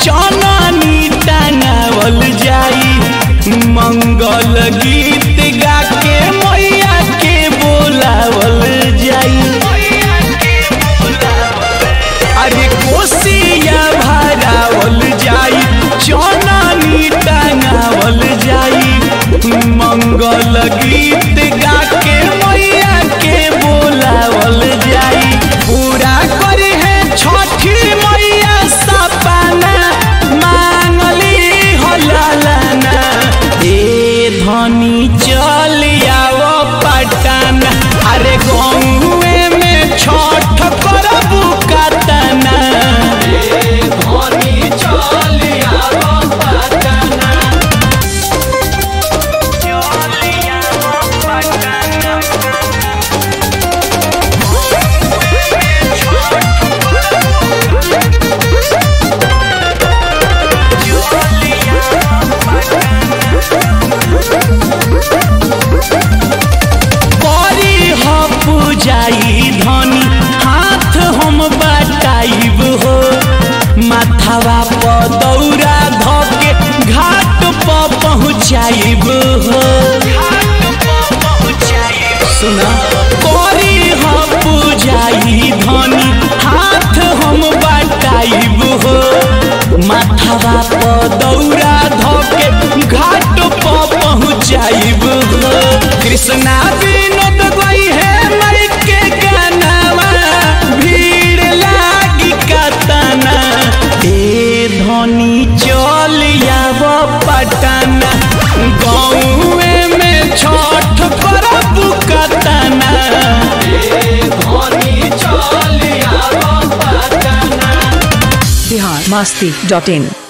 चननी टांगावल जाई मंगल गीत गा के मैया के बोलावल जाई अरे कोसिया भरावल जाई चननी टांगावल जाई मंगल गीत गा के मैया के बोलावल जाई पूरा करे है छठी मैया सपना मांगली हलालना ए धनी चल आओ पटना अरे गौए में छठ करबू कतना ए धनी चल आओ पटना करी ह पूजाई धनी हाथ हम बटाइब हो माथावा पर दौरा धके घाट पर पहुँचाइब हो सुना करी ह पूजाई धनी हाथ हम बटाइब हो माथावा पर दौरा धके घाट पर पहुँचाइब हो कृष्णा विनोद गई है मई के गानावा भीड़ लागी कतना ए धनी चल आव पटना गाँवे में छठ करब कतना ए धनी चल आव पटना बिहार मस्ती डॉट इन